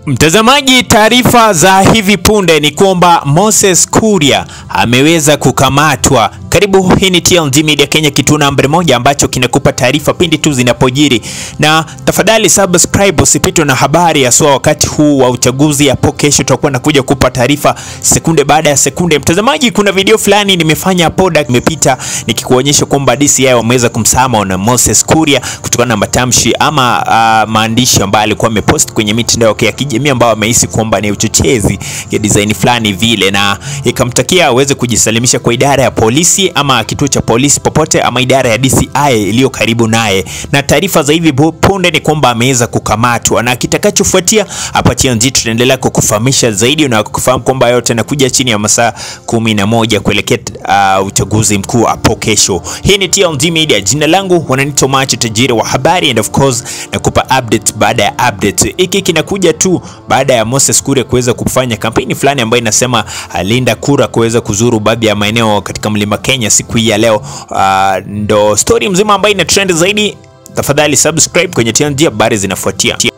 Mtazamaji, taarifa za hivi punde ni kwamba Moses Kuria ameweza kukamatwa. Karibu, hii ni TLG Media Kenya, kituo namba moja ambacho kinakupa taarifa pindi tu zinapojiri, na tafadhali subscribe usipitwe na habari haswa wakati huu wa uchaguzi. Hapo kesho tutakuwa nakuja kupa taarifa sekunde baada ya sekunde. Mtazamaji, kuna video fulani nimefanya hapo imepita nikikuonyesha kwamba DCI wameweza kumsama na Moses Kuria kutokana na matamshi ama uh, maandishi ambayo alikuwa amepost kwenye mitandao yake ya kijamii ambao amehisi kwamba ni uchochezi ya design fulani vile, na ikamtakia aweze kujisalimisha kwa idara ya polisi ama kituo cha polisi popote ama idara ya DCI iliyo karibu naye. Na taarifa za hivi punde ni kwamba ameweza kukamatwa, na kitakachofuatia hapa TLG tutaendelea kukufahamisha zaidi na kukufahamu kwamba yote yanakuja chini ya masaa kumi na moja kuelekea uh, uchaguzi mkuu hapo kesho. Hii ni TLG Media, jina langu wananiita Macho, tajiri wa habari and of course nakupa update baada ya update. Hiki kinakuja tu baada ya Moses Kuria kuweza kufanya kampeni fulani ambayo inasema alinda kura kuweza kuzuru baadhi ya maeneo katika mlima Kenya siku hii ya leo. Uh, ndo story mzima ambayo ina trend zaidi. Tafadhali subscribe kwenye TLG, habari zinafuatia.